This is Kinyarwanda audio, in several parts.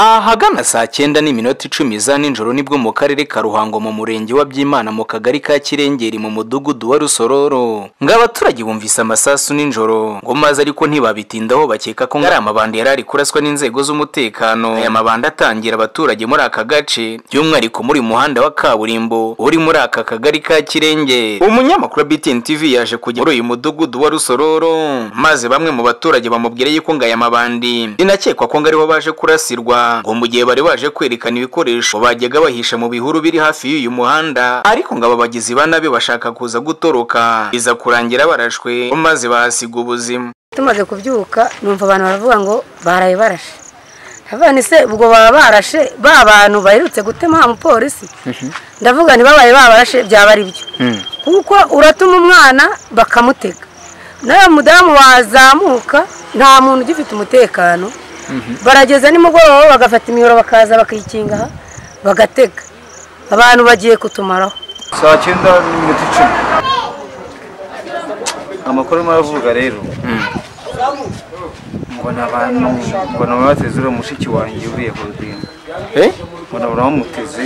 ahagana saa cyenda n'iminota icumi za nijoro nibwo mu karere ka ruhango mu murenge wa byimana mu kagari ka kirengeri mu mudugudu wa rusororo ngo abaturage bumvise amasasu nijoro ngo maze ariko ntibabitindaho bakeka ko ngo ari amabandi yari ari kuraswa n'inzego z'umutekano aya mabandi atangira abaturage muri aka gace by'umwihariko muri muhanda wa kaburimbo uri muri aka kagari ka kirenge umunyamakuru wa BTN TV yaje kujya muri uyu mudugudu wa rusororo maze bamwe mu baturage bamubwira yuko ngo aya mabandi binakekwa ko ngo ariho baje kurasirwa ngo mu gihe bari baje kwerekana ibikoresho bajyaga bahisha mu bihuru biri hafi y'uyu muhanda ariko ngo aba bagizi ba nabi bashaka kuza gutoroka biza kurangira barashwe maze bahasiga ubuzima tumaze kubyuka numva abantu baravuga ngo baraye barashe ndavuga ni se ubwo baba barashe ba bantu baherutse gutema umupolisi ndavuga ni babaye babarashe byaba ari byo kuko uratuma umwana bakamutega nawe mudamu wazamuka nta muntu ugifite umutekano barageza nimugoroba bagafata imiyoro bakaza bakikinga aha bagatega abantu bagiye kutumaraho saa cyenda n'iminota icumi amakuru arimo aravuga rero mbona abantu mbona bateze uriya mushiki wanjye uriye ku rubingo mbona baramuteze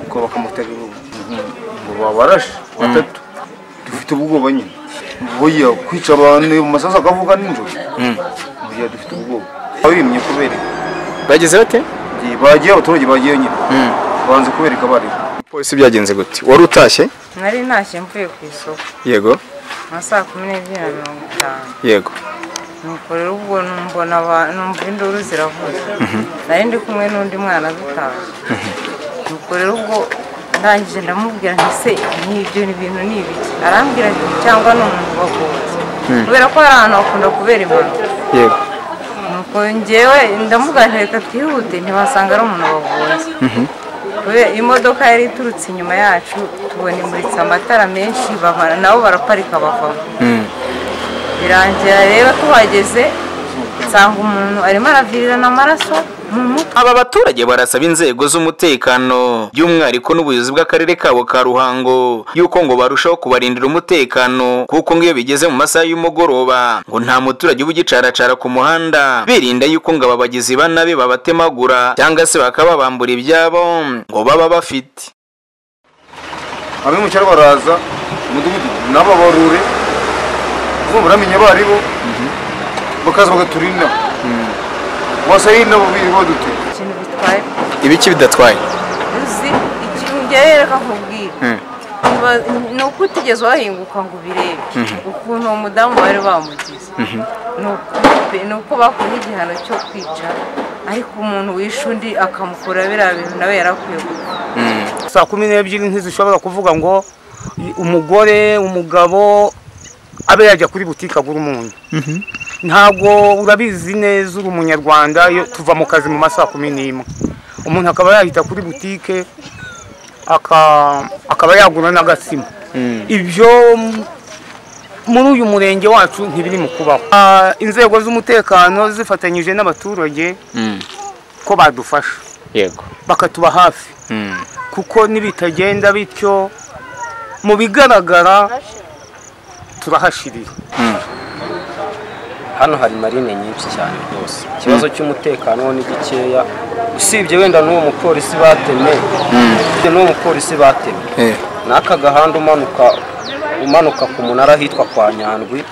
ngo bakamutega ngo babarashe batatu dufite ubwoba nyine buya kwica abantu mu masasu akavuga nijoro buya dufite ubwoba babimye kubera bageze bate bagiye abaturage bagiye nyine banze kubereka bariho polisi byagenze gute wari utashye nari ntashye mvuye ku isoko yego nka saa kumi n'ebyiri na mirongo itanu yego nuko rero ubwo mbona aba- numva induru ziravuze nari ndi kumwe n'undi mwana dutaha nuko rero ubwo ndangije ndamubwira nti se nk'ibyo ni ibintu ni ibiki arambwira ati cyangwa ni umuntu waguzi kubera ko hari ahantu hakunda kubera impanuka yego nuko njyewe ndamuga reka twihute ntibasanga ari umuntu wagonze Kubera imodoka yari iturutse inyuma yacu tubona imuritse amatara menshi bamara nabo baraparika bavamo birangira rero tuhageze nsanga umuntu arimo aravirirana amaraso mu mutwe aba baturage barasaba inzego z'umutekano by'umwihariko n'ubuyobozi bw'akarere kabo ka ruhango yuko ngo barushaho kubarindira umutekano kuko ngo iyo bigeze mu masaha y'umugoroba ngo nta muturage uba ugicara ku muhanda birinda yuko ngo aba bagizi ba nabi babatemagura cyangwa se bakababambura ibyabo ngo baba bafite abimucyaro baraza umudugudu n'ababarure bo baramenya abo ari bo bakaza bagaturinda bose ari nabo biri badute ikintu bitwaye ibiki bidatwaye uzi ikintu byarereka nkubwira Ntiba- ni uko utigeze wahinguka ngo ubirebe ukuntu uwo mudamu bari bamugize Ni uku- ni uko bakora igihano cyo kwica ariko umuntu wishe undi akamukura biriya bintu nawe yarakwiye gukora saa kumi n'ebyiri ntizishobora kuvuga ngo umugore umugabo abe yajya kuri butike agura umunyu ntabwo urabizi neza uri umunyarwanda iyo tuva mu kazi mu masaa kumi n'imwe umuntu akaba yahita kuri butike aka- akaba yagura n'agatsima ibyo m- muri uyu murenge wacu ntibiri mu kubaho Ah, inzego z'umutekano zifatanyije n'abaturage ko badufasha yego bakatuba hafi kuko nibitagenda bityo mu bigaragara turahashirira hano hari marine nyinshi cyane rwose ikibazo cy'umutekano wo ni gikeya usibye wenda n'uwo mupolisi batemye usibye n'uwo mupolisi batemye n'aka gahanda umanuka umanuka ku munara hitwa kwa nyandwi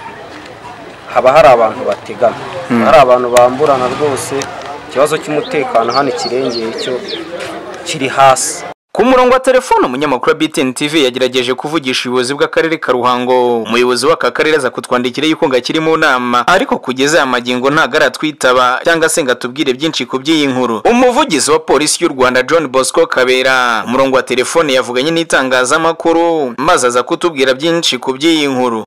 haba hari abantu bategana hari abantu bamburana rwose ikibazo cy'umutekano hano ikirengeye cyo kiri hasi ku murongo wa telefone umunyamakuru wa BTN TV yagerageje kuvugisha ubuyobozi bw'akarere ka Ruhango umuyobozi w'aka karere aza kutwandikira yuko ngo akiri mu nama ariko kugeza aya magingo ntago aratwitaba cyangwa se ngo atubwire byinshi ku by'iyi nkuru umuvugizi wa polisi y'u Rwanda John Bosco Kabera umurongo wa telefone yavuganye n'itangazamakuru maze aza kutubwira byinshi ku by'iyi nkuru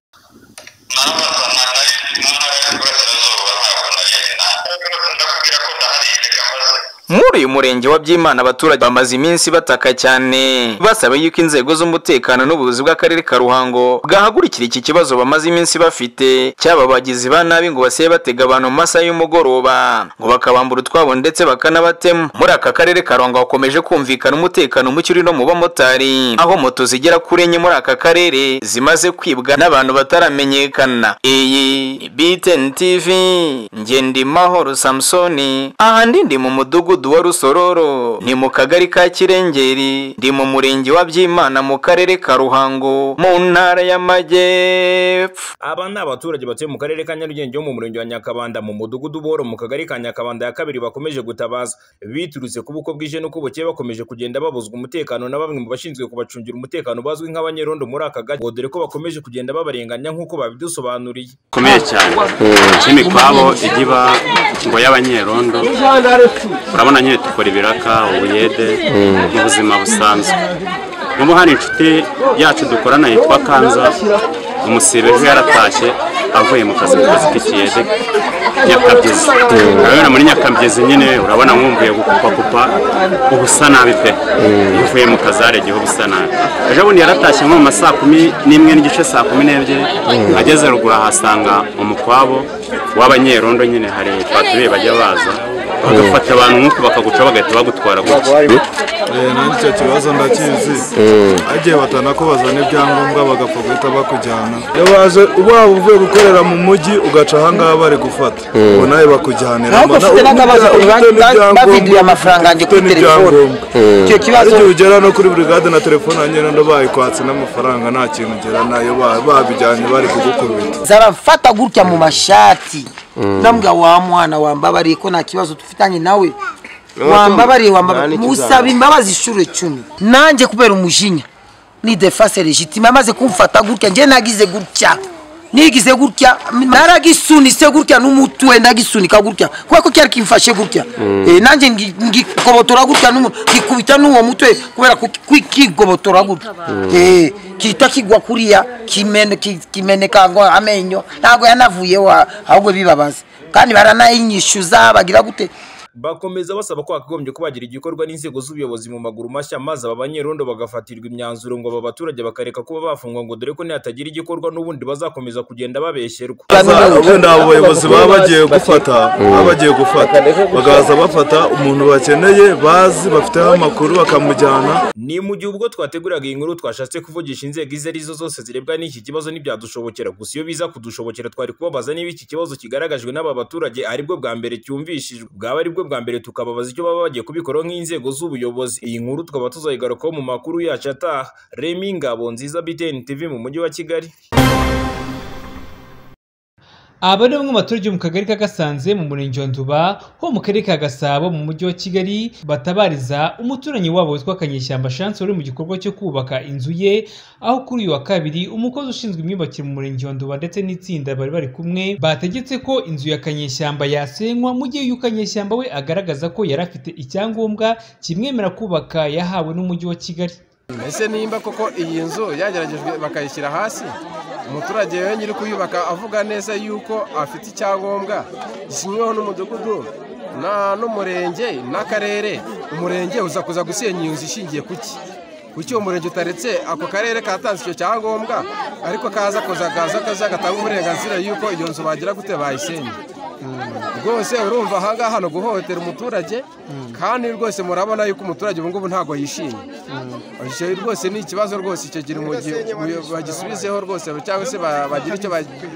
muri uyu murenge wa byimana abaturage bamaze iminsi bataka cyane basaba yuko inzego z'umutekano n'ubuyobozi bw'akarere ka ruhango bwahagurikira iki kibazo bamaze iminsi bafite cyaba abagizi ba nabi ngo basiye batega abantu mu masaha y'umugoroba ngo bakabambura utwabo ndetse bakanabatema muri aka karere ka ruhango hakomeje kumvikana umutekano muke uri no mu bamotari aho moto zigera kuri enye muri aka karere zimaze kwibwa n'abantu bataramenyekana iyi ni btn tv ngendimahoro samusoni aha ndi ndi mu mudugudu wa rusororo ni mu kagari ka kirengeri ndi mu murenge wa byimana mu karere ka ruhango mu ntara y'amajyepfo aba ni abaturage batuye mu karere ka nyarugenge wo mu murenge wa nyakabanda mu mudugudu boro mu kagari ka nyakabanda ya kabiri bakomeje gutabaza biturutse ku buko bwije n'uko bukeye bakomeje kugenda babuzwa umutekano na bamwe mu bashinzwe kubacungira umutekano bazwi nk'abanyerondo muri aka gace ngo dore ko bakomeje kugenda babarenganya nk'uko babidusobanuriye bikomeye cyane cy'imikwabo igiba ngo y'abanyerondo urabona nyine dukora ibiraka ubuyede mu buzima busanzwe n'ubu hari inshuti yacu dukorana yitwa kanza umusibe ejo yaratashye avuye mu kazi mu kazi k'ikiyede nyakabyizi urabona muri nyakabyizi nyine urabona mwumvuye gukupakupa uba usa nabi pe iyo uvuye mu kazare igihe uba usa nabi ejo bundi yaratashye nko mu ma saa kumi n'imwe n'igice saa kumi n'ebyiri ageze ruguru ahasanga umukwabo w'abanyerondo nyine hari paturiye bajya baza bagafata abantu nk'uko bakaguca bagahita bagutwara gutya nanjye icyo kibazo ndakizi agiye batana ko bazana ibyangombwa bagapfa guhita bakujyana iyo baje waba uvuye gukorera mu mujyi ugaca ahangaha bari gufata ubu nawe bakujyanira ntabwo ufite n'akabazo bavidiye amafaranga yanjye kuri telefone icyo kibazo igihe ugera no kuri burigade na telefone nyine ndo bayikwatse n'amafaranga nta kintu ugera nayo babijyanye bari kugukubita zarafata gutya mu mashati nambwa wa mwana wambabariye ko nta kibazo dufitanye nawe wambabariye wambabariye musaba imbabazi inshuro icumi nanjye kubera umujinya ni defase legitime amaze kumfata gutya njye nagize gutya nigize gutya naragisunitse gutya n'umutwe nagisunika gutya kubera ko cyari kimfashe gutya nanjye ngikobotora gutya ngikubita n'uwo mutwe kubera kigobotora gutya kita kigwa kuriya kimeneka ngo amenyo ntabwo yanavuyeho ahubwo bibabaza kandi baranayinyishyuza bagira gute bakomeza basaba ko hakagombye kubagira igikorwa n'inzego z'ubuyobozi mu maguru mashya maze aba banyerondo bagafatirwa imyanzuro ngo aba baturage bakareka kuba bafungwa ngo dore ko nihatagira igikorwa n'ubundi bazakomeza kugenda babesherwa wenda abo bayobozi baba bagiye gufata baba bagiye gufata bagaza bafata umuntu bakeneye bazi bafiteho amakuru bakamujyana ni mu gihe ubwo twateguraga iyi nkuru twashatse kuvugisha inzego izo ari zo zose zirebwa n'iki kibazo ntibyadushobokera gusa iyo biza kudushobokera twari kubabaza niba iki kibazo kigaragajwe n'aba baturage aribwo bwa mbere cyumvishijwe bwaba aribwo bwa mbere tukababaza icyo baba bagiye kubikora nk'inzego z'ubuyobozi iyi nkuru tukaba tuzayigarukaho mu makuru yacu ataha remi ngabo nziza btn tv mu mujyi wa kigali aba ni bamwe mu baturage mu kagari ka gasanze mu murenge wa nduba ho mu karere ka gasabo mu mujyi wa kigali batabariza umuturanyi wabo witwa kanyeshyamba shanse uri mu gikorwa cyo kubaka inzu ye aho kuri uyu wa kabiri umukozi ushinzwe imyubakire mu murenge wa nduba ndetse n'itsinda bari bari kumwe bategetse ko inzu ya kanyeshyamba yasenywa mu gihe uyu kanyeshyamba we agaragaza ko yari afite icyangombwa kimwemera kubaka yahawe n'umujyi wa kigali ese nimba koko iyi nzu yageragejwe bakayishyira hasi umuturage we nyiri kuyubaka avuga neza yuko afite icyangombwa gisinyweho n'umudugudu n'umurenge n'akarere umurenge uza kuza gusenya iyo nzu ishingiye kuki kuki uwo murenge utaretse ako karere katanze icyo cyangombwa ariko kaza kuza kaza kaza gatanga uburenganzira yuko iyo nzu bagira gute bayisenya rwose urumva ahangaha hano guhohotera umuturage kandi rwose murabona yuko umuturage ubu ngubu ntabwo yishimye icyo rwose ni ikibazo rwose icyo gihe bagisubizeho rwose cyangwa se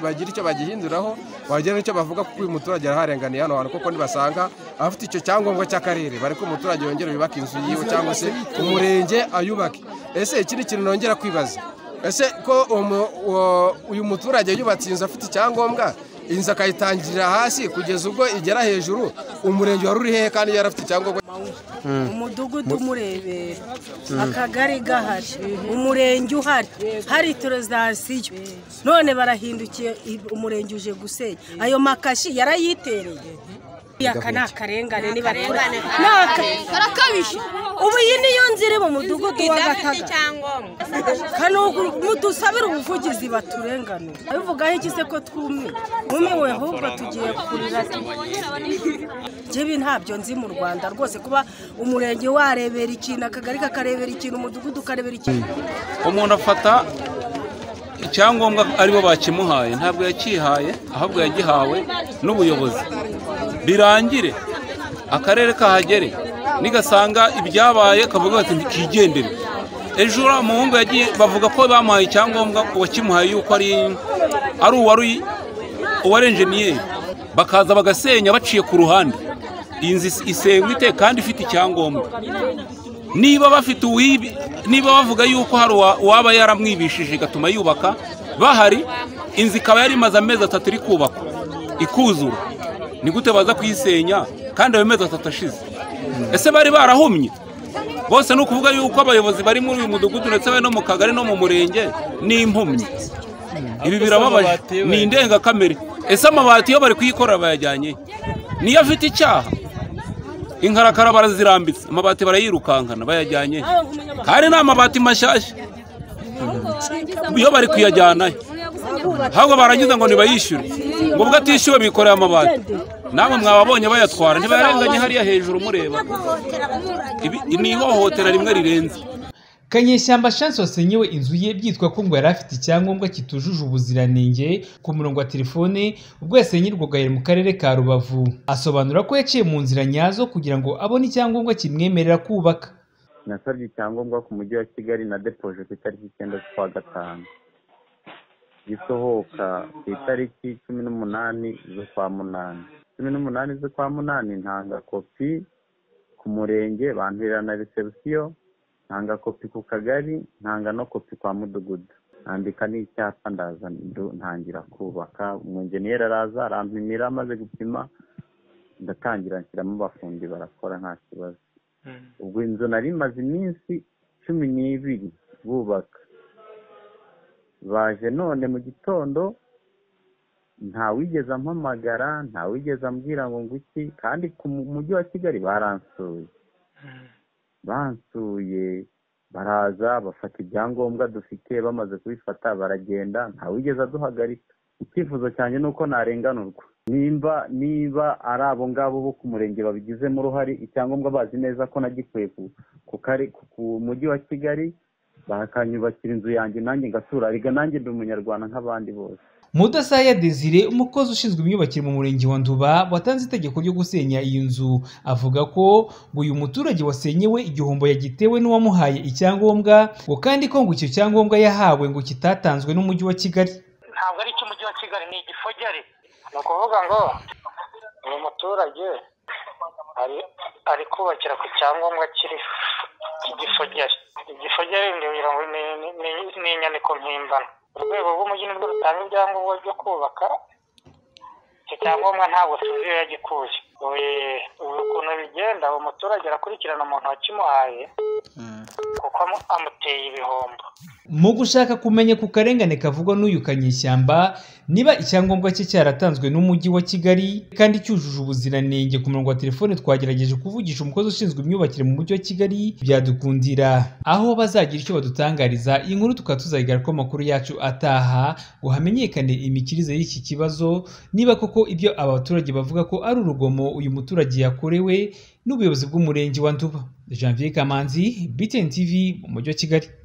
bagira icyo bagihinduraho wagira n'icyo bavuga kuko uyu muturage araharenganiye hano hantu kuko nibasanga afite icyo cyangombwa cy'akarere bari ko umuturage yongera yubaka inzu yiwe cyangwa se umurenge ayubake ese iki ni ikintu nongera kwibaza ese ko uyu muturage yubatse inzu afite icyangombwa inzu akayitangira hasi kugeza ubwo igera hejuru umurenge wari uri hehe kandi yari afite icyangombwa umudugudu umurebera akagari gahari umurenge uhari hari torozasiyo none barahindukiye umurenge uje gusenya ayo makashi yarayitereye aka ni akarengane nibakora barakabije ubu iyi niyo nzira mu mudugudu wa gataga kano mudusabire ubuvugizi baturenganura abivugaho iki se ko twumye twumiwe ahubwo tugiye kurira njyewe ntabyo nzi mu rwanda rwose kuba umurenge warebera ikintu akagari kakarebera ikintu umudugudu ukarebera ikintu umuntu afata icyangombwa aribo bakimuhaye ntabwo yakihaye ahubwo yagihawe n'ubuyobozi birangire akarere kahagere nigasanga ibyabaye kavuga bati ntikigendere ejo uriya muhungu yagiye bavuga ko bamuhaye icyangombwa uwakimuhaye yuko ari ari uwari uwari enjeniyeri bakaza bagasenya baciye ku ruhande iyi nzu isenywa ite kandi ifite icyangombwa niba bafite uwibi niba bavuga yuko hari uwaba yaramwibishije igatuma yubaka bahari inzu ikaba yari imaze amezi atatu iri kubakwa ikuzura ni gute baza kuyisenya kandi ayo mezi atatu ashize ese bari barahumye bose ni ukuvuga yuko abayobozi bari muri uyu mudugudu ndetse bari no mu kagari no mu murenge ni impumyi ibi birababaje ni indengakamere ese amabati iyo bari kuyikorera bayajyanye niyo afite icyaha inkarakara barazirambitse amabati barayirukankana bayajyanye kandi ni amabati mashyashya iyo bari kuyajyanayo ahubwo barangiza ngo ntibayishyure ngo ubwo atishyuwe bikoreye amabati namwe mwababonye bayatwara ntibayarenganye hariya hejuru mureba ibi ni ihohotera rimwe rirenze kanyeshyamba chance wasenyewe inzu ye byitwa ko ngo yari afite icyangombwa kitujuje ubuziranenge ku murongo wa telefone ubwo yasenyerwaga yari mu karere ka rubavu asobanura ko yaciye mu nzira nyazo kugira ngo abone icyangombwa kimwemerera kubaka nasabye icyangombwa ku mujyi wa kigali na depoje ku itariki icyenda z'ukwa gatanu gisohoka ku itariki cumi n'umunani z'ukwa munani cumi n'umunani z'ukwa munani ntanga kopi ku murenge banturira na resebusiyo ntanga kopi ku kagari ntanga no kopi kwa mudugudu nandika n'icyapa ndaza ntangira kubaka umwenjeniyeri araza arampimira amaze gupima ndatangira nshyiramo abafundi barakora nta kibazo ubwo inzu nari imaze iminsi cumi n'ibiri bubaka baje none mu gitondo ntawigeze ampamagara ntawigeze ambwira ngo nguki kandi ku mujyi wa kigali baransuye bansuye baraza bafata ibyangombwa dufite bamaze kubifata baragenda ntawigeze aduhagarika icyifuzo cyanjye ni uko narenganurwa nimba niba ari abo ngabo bo ku murenge babigizemo uruhare icyangombwa bazi neza ko nagikuye ku mujyi wa kigali bakanyubakira inzu yanjye nanjye ngatura riga nanjye ndi umunyarwanda nk'abandi bose Mudasaya Desire umukozi ushinzwe imyubakire mu murenge wa Nduba watanze itegeko ryo gusenya iyi nzu avuga ko ngo uyu muturage wasenyewe igihombo yagitewe n'uwamuhaye icyangombwa ngo kandi ko ngo icyo cyangombwa yahawe ngo kitatanzwe n'umujyi wa Kigali ntabwo ari icy'umujyi wa Kigali ni igifogere ni ukuvuga ngo uyu muturage ari ari kubakira ku cyangombwa kiriho igifogere igifogere ni inyandiko mpimbano urwego rw'umujyi nirwo rutanga ibyangombwa byo kubaka icyo cyangombwa ntabwo tuzi iyo yagikuye ubu ukuntu bigenda uwo muturage arakurikirana umuntu wakimuhaye kuko amuteye ibihombo mu gushaka kumenya ku karengane kavugwa n'uyu kanyeshyamba niba icyangombwa cye cyaratanzwe n'umujyi wa kigali kandi cyujuje ubuziranenge ku murongo wa telefone twagerageje kuvugisha umukozi ushinzwe imyubakire mu mujyi wa kigali byadukundira aho bazagira icyo badutangariza iyi nkuru tukaba tuzayigarako amakuru yacu ataha ngo hamenyekane imikirize y'iki kibazo niba koko ibyo aba baturage bavuga ko ari urugomo uyu muturage yakorewe n'ubuyobozi bw'umurenge wa nduba janvier kamanzi btn tv mu mujyi wa kigali